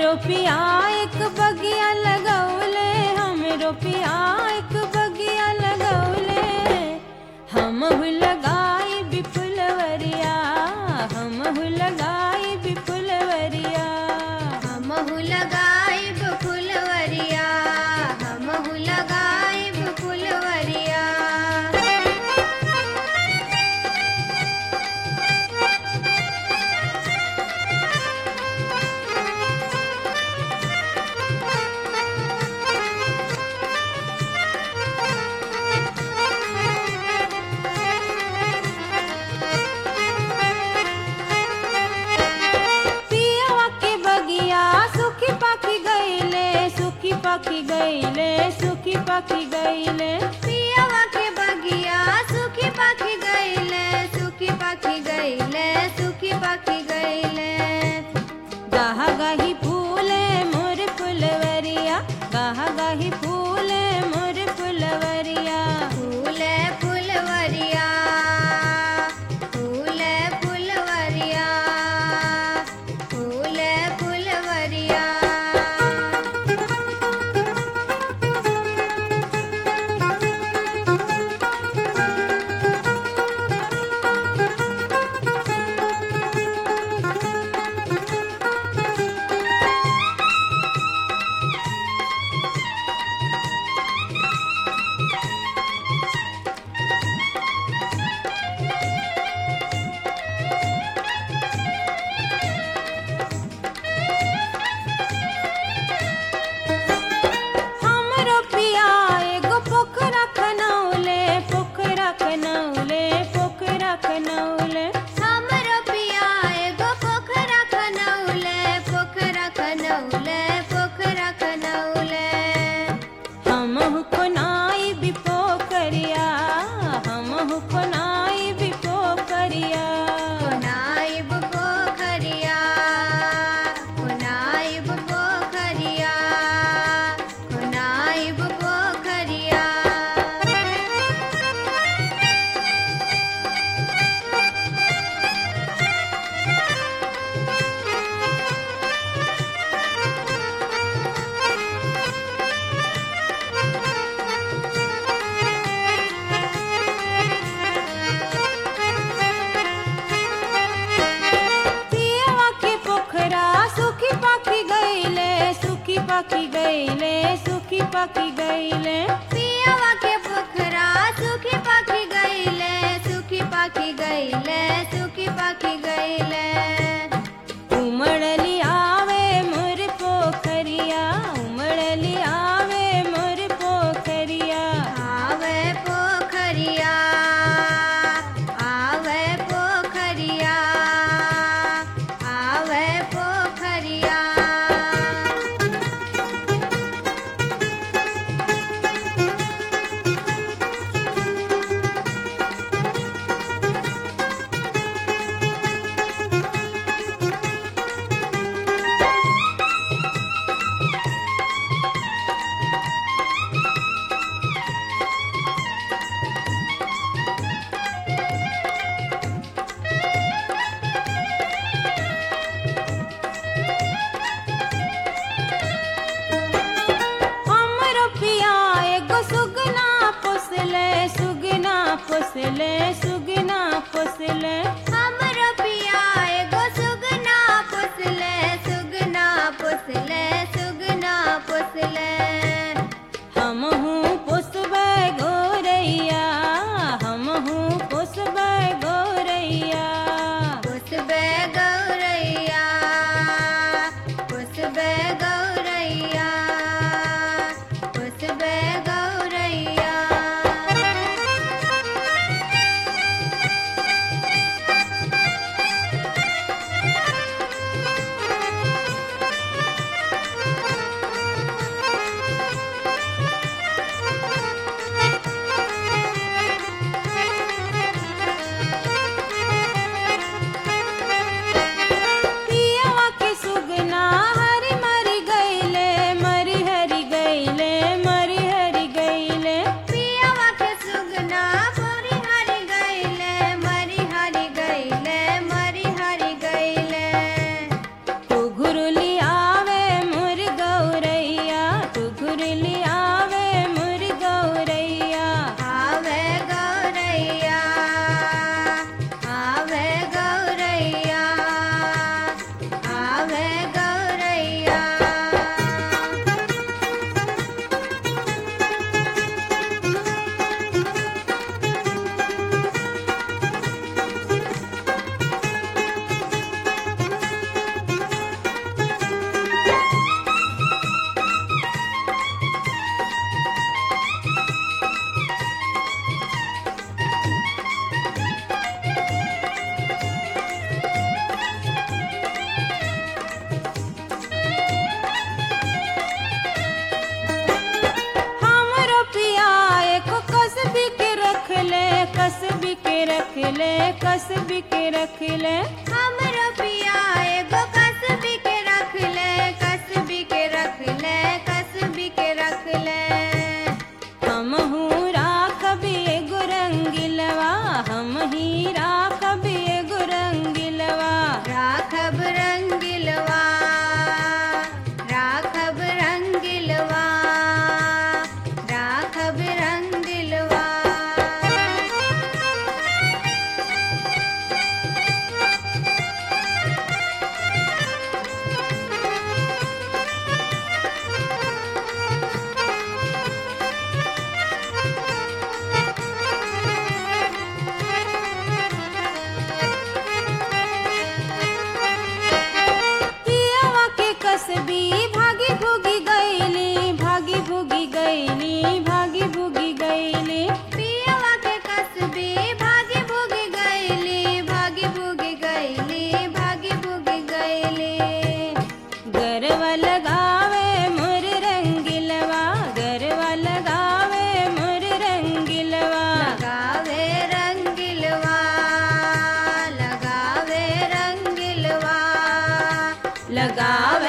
पिया एक बगिया लगौले हमरो पिया एक बगिया लगौले हम लगाई बिपुलवरिया हम लगाई बिपुलवरिया हमहु लगाइब फुलवरिया हमहु लगाइब फुलवरिया पियवा के बगिया सुखी पाखी गईले सुखी पाखी गईले सुखी पाखी गईले पियवा के बगिया सुखी पाखी गईले सुखी पाखी गईले सुखी पाखी गईले गाह गाही फूले मोर फुलवरिया गाह गाही फूले मोर फुलवरिया फूले फुलवरिया फूले फुलवरिया फूले फुलवरिया हमरो पिया एगो पोखरा खनौले पोखरा खनौले पोखरा खनौले हमरो पिया एगो पोखरा खनौले पोखरा खनौले पोखरा खनौले हम कोनाई भी पोखरिया हम कोनाई भी पोखरिया कोनाइब पोखरिया कोनाइब पोखरिया कोनाइब पोखरिया पियवा के पोखरा सुखी पाखी गईले सुखी पाखी गईले सुखी पाखी गईले पियवा के पोखरा सुखी पाखी गईले सुखी पाखी गईले सुखी पाखी गईले उमड़ली आवे मोर पोखरिया उमड़ली आवे मोर पोखरिया आवे पोखरिया आवे पोखरिया आवे पोखरिया हमरो पिया एगो सुगना पोसले सुगना पोसले सुगना पोसले हमरो पिया एगो सुगना पोसले सुगना पोसले सुगना पोसले हमहू पोसबै गोरैया हमहू पोसबै गोरैया पुसबे गौरैया पुसबे गौरैया पुसबे गौरैया ले कसबी के रख ले हमरो पिया एगो कसबी के रख ले कसबी के रख ले कसबी के रख ले हम राखबी एगो रंगिलवा हम ही राखबी एगो रंगिलवा राखब रंगिलवा राखब रंगिलवा राखब रंगिलवा पियावा के कसबी भागी भूगी गईली भागी भूगी गईली भागी भूगी गईली पियवा के कसबी भागी भूगी गईली भागी भूगी गईली भागी भूगी गईली गरवा लगावे मोर रंगिलवा गरवा लगावे मोर रंगिलवा लगावे रंगिलवा लगावे रंगिलवा लगावे